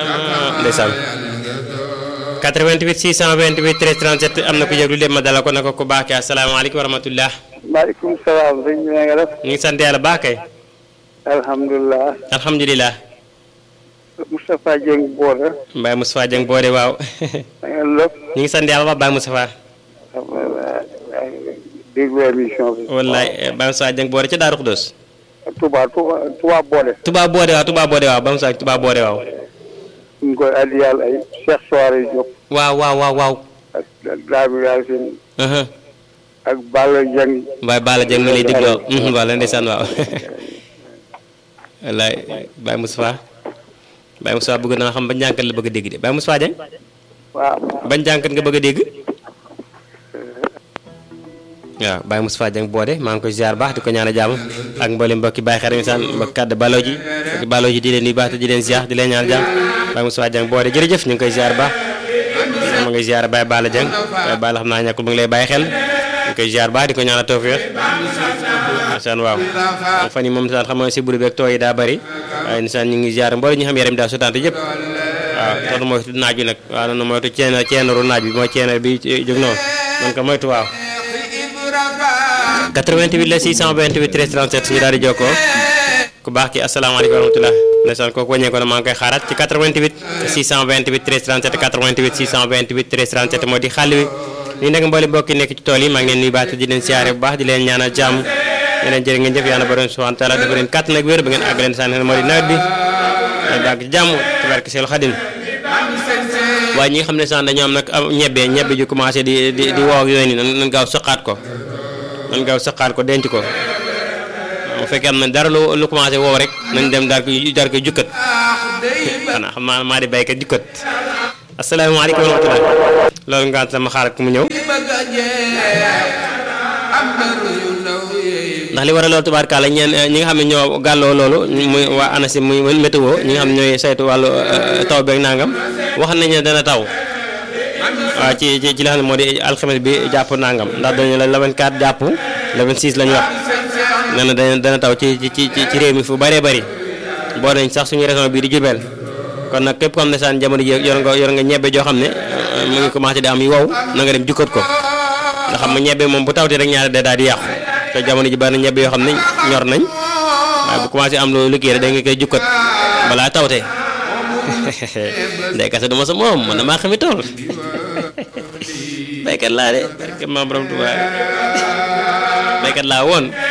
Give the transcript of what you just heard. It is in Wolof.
ndeysaan 88 628 13 37 am na ku yëglu dem ma dala ko naka ku baax ki asalaamaaleykum wa rahmatullah maaleykum salaam sëñ bi na nga def ñu ngi sant yàlla baax kay alhamdulilah alhamdulilah Moustapha Dieng Boore Mbaye Moustapha Dieng boode waaw na nga lépp ñu ngi sant yàlla ba Baye Moustapha déglu émission bi wallaay Baye Moustapha Dieng boode ca Daaru Xudóos Touba Touba Touba Boole Touba boode waaw Touba boode waaw Baye Moustapha Touba boode waaw ñu ngi koy addi yàlla ay Cheikh Soare Diop waaw waaw waaw waaw ak Daabi Yacine uh-huh. ak Balla Dieng Baye Balla Dieng mu lay digloo mhm, waaw la ndeysaan waaw wallaay Baye Moustapha Baye Moustapha bëgg naa xam ba njànkat la bëgg a dégg de Baye Moustapha Dieng waaw bañ jànkat nga bëgg a dégg waaw Baye Moustapha Dieng boode maa ngi koy ziar baax di ko ñaan a jàmm ak mboolem mbokki Baye xarit saan mbokki kàdd baloo ji mbokki baloo ji di leen nuyu baax te di leen ziar di leen ñaan jàmm Baye Moustapha Dieng boode jërëjëf ñu ngi koy ziar baax ma ngay ziar Baye Balla Dieng Baye Balla xam naa ñàkkul mu ngi lay bàyyi xel ñu ngi koy ziar baax di ko ñaan a tawfeex saan waaw fan yi moom saan xam nga si buru beeg tooy yi daa bëri waaye nisaan ñu ngi ziar mboolem ñu xam yaram daa sutante yëpp waaw toonu moytu naaj bi nag waaw noonu moytu ceen ceenaru naaj bi mooy ceenar bi jóg noonu noonu ko moytu waaw 88 la 628 13 37 ñu daal di jokkoo ku baax ki asalaamaaleykum wa rahmatulah ndeysaan kooku wàññee ko na maa ngi koy xaaraat ci 88 628 13 37 88 628 13 37 moo di xàll wi ñu nekk mbooli mbokki nekk ci tool yi maa ngi leen nuyu baax te di leen siyaare bu baax di leen ñaanal jàmm ñu leen jërë ngeen jëf yàlla borom subhanahu wa taala dafa leen kàttan ak wér ba ngeen àgg leen sànni moo di nawet bi ay bàgg ci jàmm ci barke Seelu Xadim waaye ñi nga xam ne sax dañoo am nag am ñebbe ñebbe ju commencé di di di woo ak yooyu nii nan nan gaaw saqaat ko nan gaaw saqaat ko denc ko bu fekkee am na dara lu lu commencé woow rek nañ dem daal ko daal koy jukkat xanaa xam naa maa di béykat jukkat asalaamaaleykum wa rahmatulah loolu nga sama xaaral ku mu ñëw ndax li war a loolu tubaarkaala ñeen ñi nga xam ne ñoo gàlloo loolu muy waa ANACIM muy météo ñi nga xam ne ñooy saytu wàllu taw beeg nangam wax nañ ne dana taw waaw ci ci ci li xam ne moo di alxames bi jàpp nangam ndax dañu la le 24 jàpp le 26 lañu wax nee na dana dana taw ci ci ci ci réew mi fu bëree bëri boo nañ sax suñu région bii di Diourbel kon nag képp ko xam ne saan jamono ji yor nga yor nga ñebe joo xam ne mu ngi commencé di am yu wow na nga dem jukkat ko nga xam ne ñebe moom bu tawtee rek ñaari day daal di yàqu te jamono ji bari na ñebe yoo xam ne ñor nañ waaye bu commencé am lu liggéey rek da nga koy jukkat balaa tawtee ndey kase du ma sa moom man damaa xami tool baykat laa de barke maam borom Tuubaa baykat laa woon